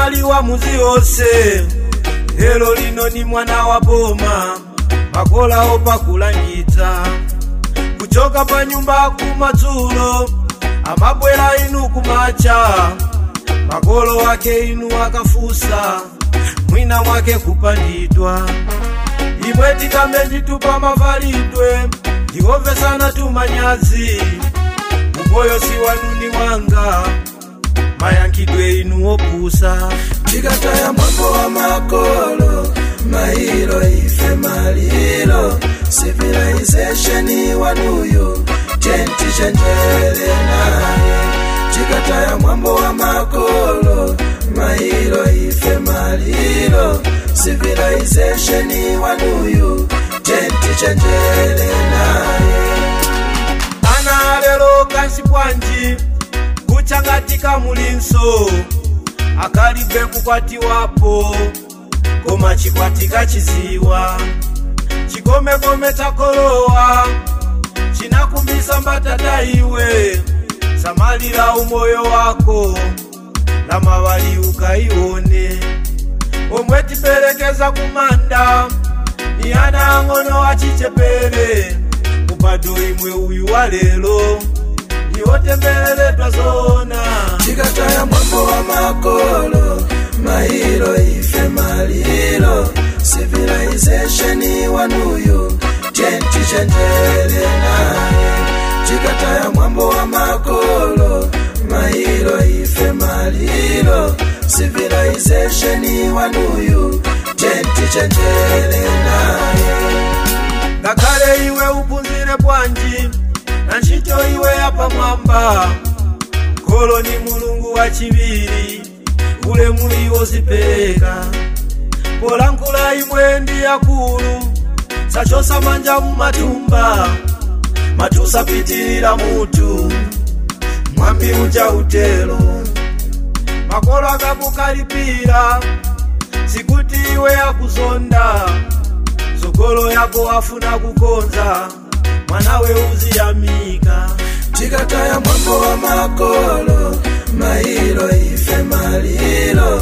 anali wa muzi wonse lero lino ni mwana wa boma makolawo pakulangitsa kuchoka pa nyumba kumadzulo amabwera inu kumacha makolo wake inu akafusa mwina mwake kupandidwa imwe tikambe nditupa mavalidwe ndikomvesana tumanyazi umoyo si wanuni wanga mayankhidwe inu opusa tikataya mwambo wa makolo mailo ife malilo civilization wanuyu tentichenjele naye tikataya mwambo wa makolo mailo ife malilo civilization wanuyu tentichenjele naye ana lero kansi bwanji kuchangatika mulinso akalibe kukwatiwapo koma chikwatika chiziwa chikomekome takolowa chinakumbisa mbatata iwe samalira umoyo wako lamavali ukaione omwe tiperekeza kumanda ni ana ang'ono achichepere mupado imwe uyu wa lero niwotembereredwa zona tikataya mwambo wa makolo mailo ife malilo civilization wanuyu tentichenjele naye tikataya mwambo wa makolo mailo ife malilo civilization wanuyu tentichenjele naye ngakhale iwe uphunzire bwanji na ntchito iwe yapamwamba kholo ni mulungu wachiviri ulemu iwo zipereka polankhula imwe ndi yakulu sachosa manja mumatumba matusapitirira mutu mwambi uja utelo makolo akakukalipira sikuti iwe yakuzonda sogolo yako afuna kukonza mwanawe uziyamika tikataya mwambo wa makolo mailo ife malilo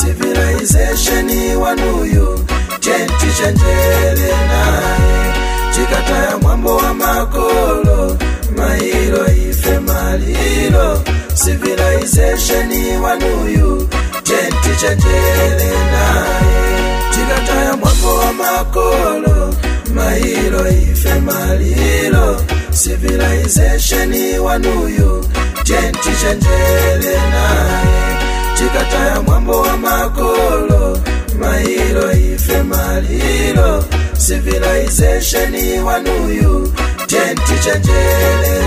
civilization wanuyu tentichenjele naye tikataya mwambo wa makolo mailo ife malilo civilization wanuyu tentichenjele naye tikataya mwambo wa makolo mailo ife malilo civilization wanuyu tentichenjele naye tikataya mwambo wa makolo mailo ife malilo civilization wanuyu tentichenjele